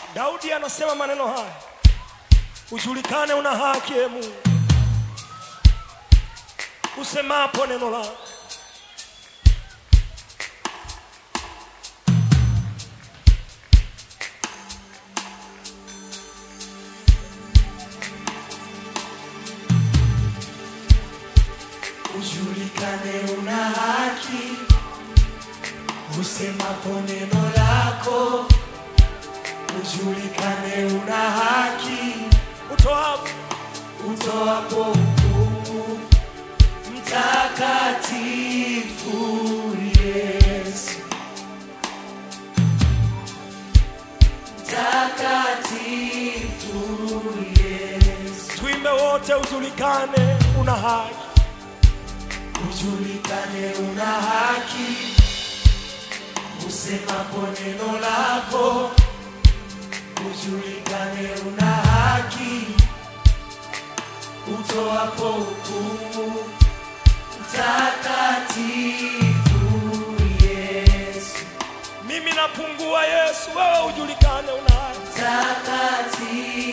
Daudi anasema maneno haya, ujulikane una haki e Mungu, usemapo neno lako. ujulikane una haki, usemapo neno lako, ujulikane una haki, Utoapo utoapo hukumu, mtakatifu Yesu, mtakatifu Yesu, tuimbe wote, ujulikane una haki, ujulikane una haki, usemapo neno lako, ujulikane una haki, utoapo hukumu, mtakatifu Yesu, mimi napungua, Yesu, wewe ujulikane una haki, mtakatifu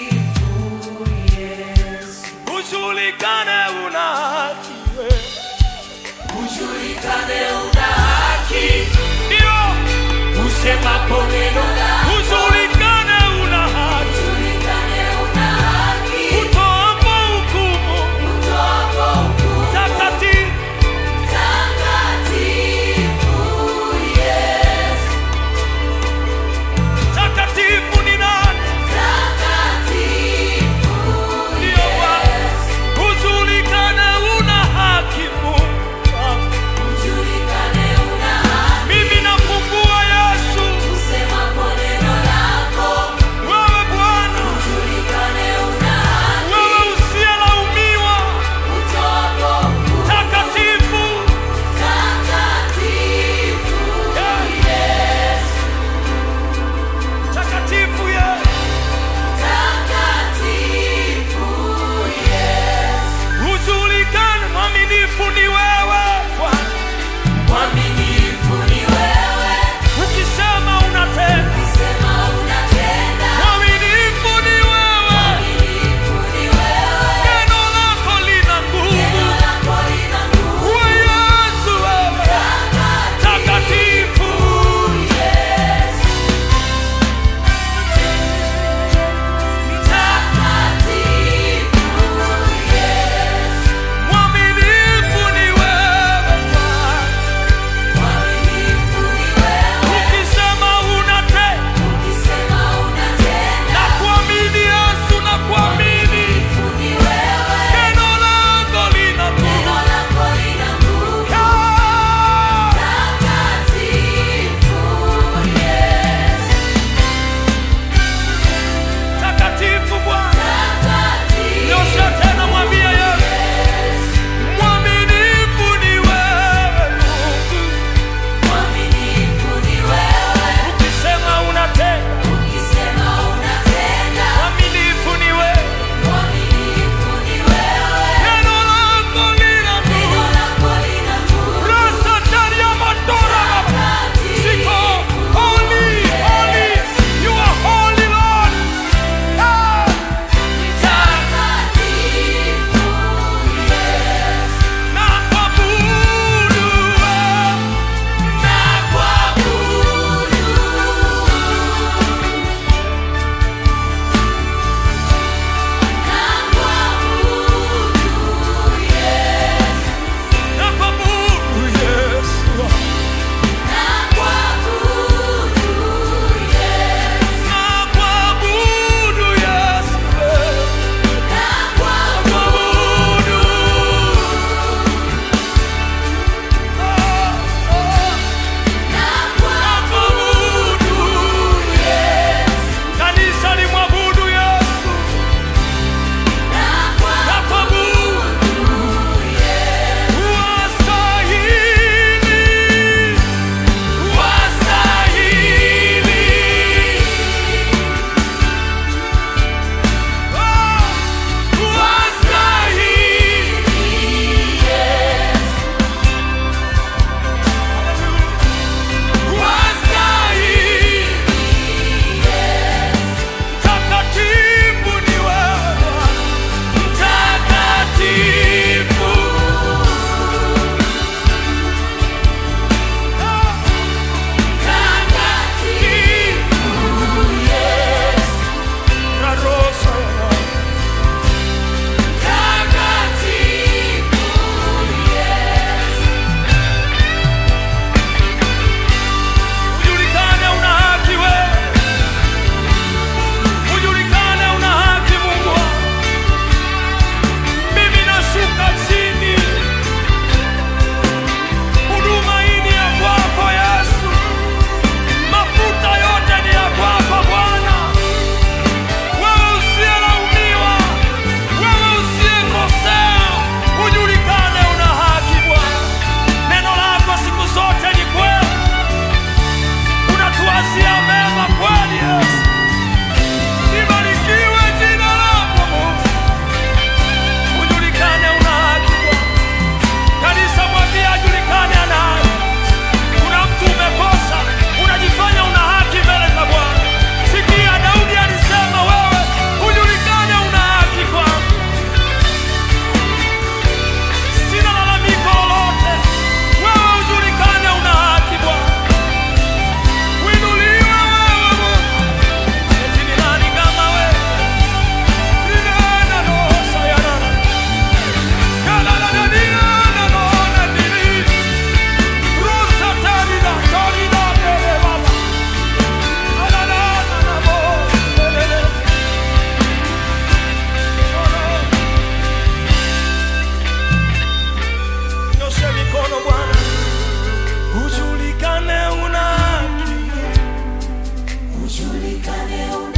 Yesu, ujulikane una haki, wewe ujulikane una haki, ndio usemapo neno lako ujulikane una haki, utoapo hukumu takatifu takatifu ni nani? Ndio Bwana, ujulikane una haki Mungu wangu. Mimi nafungua Yesu, ujulikane una